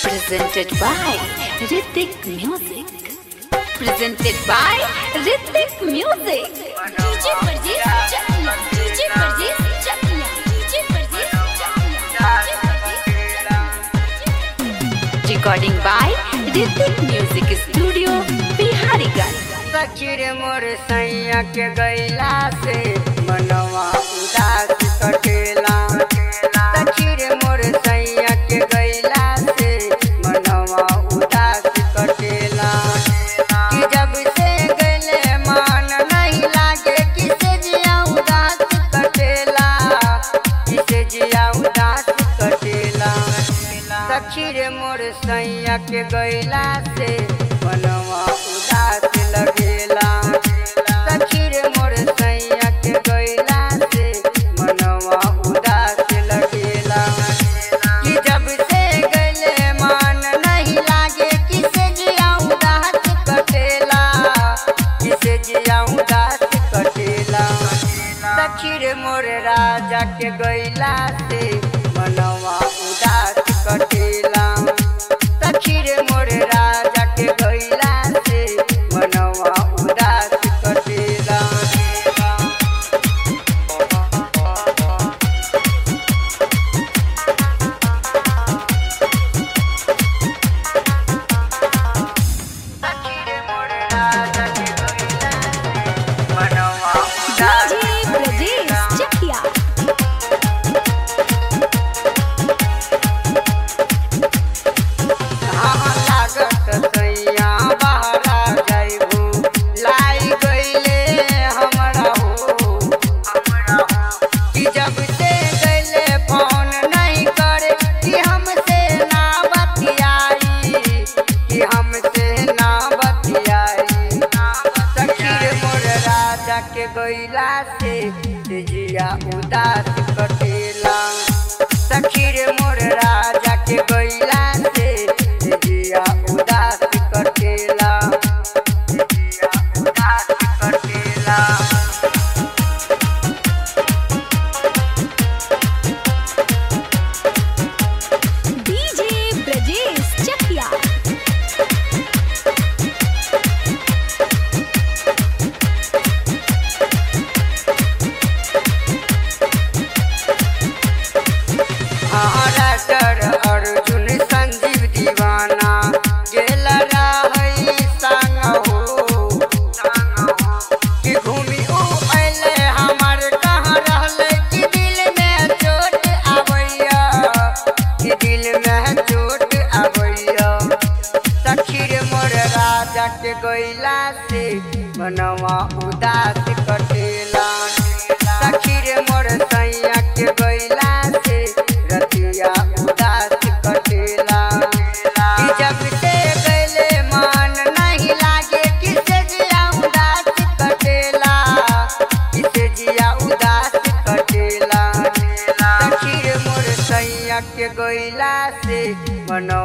Presented by Ritik Music. Presented by Ritik Music. DJ Parjeet Chakla. DJ Parjeet Chakla. DJ Parjeet Chakla. Recording by Ritik Music Studio, Bihariganj. सखीर मोर सैया के गैला से मनवा उदास कटेला सखीर मोर सैया के गैला से मनवा उदास कटेला कि जब से गले मान नहीं लागे किसे जिया उदास कटेला किसे जिया उदास कटेला सखीर मोर सैया के गैला से मनवा उदास लगेला सखीर मोर सैया के गैला से मनवा उदास लगेला कि जब से गले मान नहीं लागे किसे जिया उदास कटेला किसे जिया उदास कटेला सखीर मोर राजा के गैला से मनवा उदास कटेला सखीर मोर राजा के गैला से मनवा उदास कटेला सखीर मोर राजा के गैला से मनवा उदास DJ Brajesh Chakla. हाँ लागत सैया बहरा जाइबू लाई गईले हमरा हो कि जब से गईले फोन नहीं करे कि हमसे ना बतियाई कि हमसे ना बतियाई सखीर मोर राजा के गईला से जिया उदास कटेला सखीर मोर राजा के गईला से जिया उदास कटेला जिया उदास कटेला DJ Brajesh Chakla. Maharashtra Arjun Sanjeev दीवाना गेल रहई संग हो कि घूमी ऊ अइले हमर कहाँ रहले कि दिल में चोट आबैया कि दिल में चोट आबैया सखीर मोर राजा के गैला से मनवा उदास कटेला सखीर मोर सैया के गैला से रतिया उदास कटेला कि जब से गैले मान नहीं लागे किसे जिया उदास कटेला किसे जिया उदास कटेला सखीर मोर सैया के गैला से मनवा